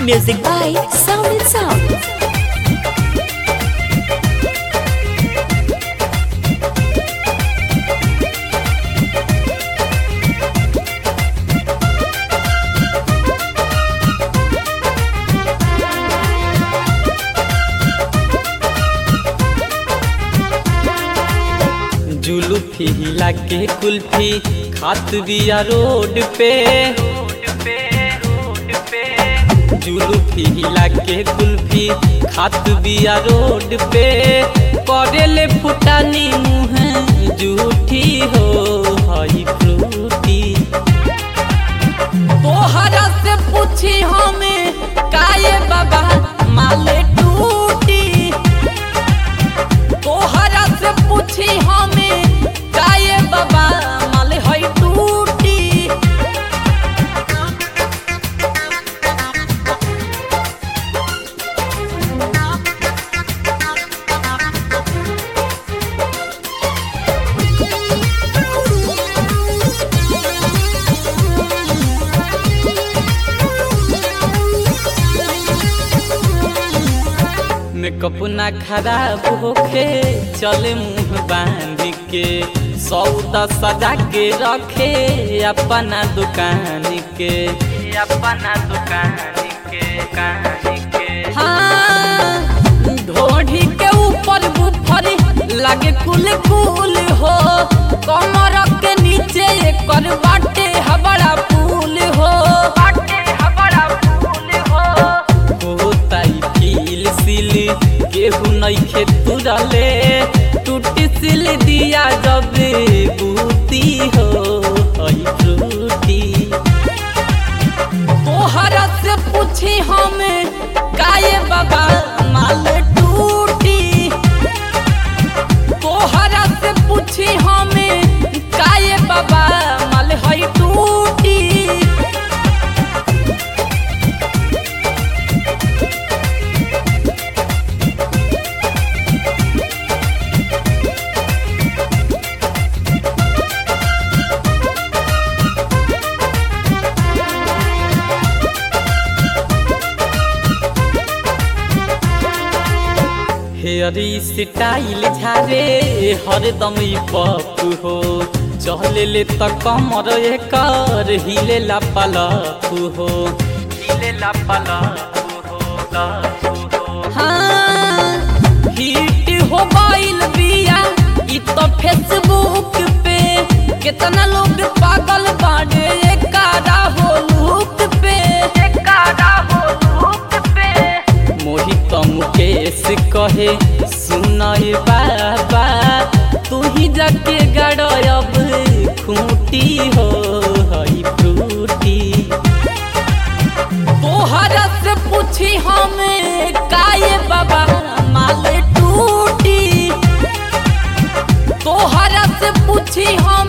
Music by Sound and Sound. जुलूफी हिला के कुल्फी खात बिया रोड पे जुलूफी हिला के कुल्फी खात बिया रोड पे करेले फुटानी मुँह जूठी हो हई फ्रूटी तोहरा से पूछी हमें काये बाबा माले टूटी तोहरा से पूछी हमें काये बाबा माले हई टूटी मेकअप ना खराब होखे चले मुंह बांध के सौदा सजा के रखे अपना दुकान के अपना दुकान के दुकान के हाँ ढोढ़ी के ऊपर बुफर लागे कुल कुल हो कमर के नीचे एकर बाटे हबड़ा पुल हो बाटे हबड़ा पुल हो होताई फील सिल केहू नइखे तुरले टूटी सिल दिया जब बूती हो हई फ्रूटी तोहरा से पूछी हमें काये बाबा माल टूटी तोहरा से पूछी हमें काये बाबा माल हई टूटी हेयरी स्टाइल झारे हरदम ई पप हो चले ले त कमर एकर हिले ला पलप हो हिले ला पलप हो लप हो हाँ हिट हो गइल बिया ई तो फेसबुक पे कितना लोग पागल बाड़े एकारा हो लुक पे एकारा हो लुक पे मोहित मुकेश कहे सुनय बाबा तू ही जाके गड़ब खूटी हो हई फ्रूटी तोहरा से पूछी हमें काये बाबा माल टूटी तोहरा से पूछी हम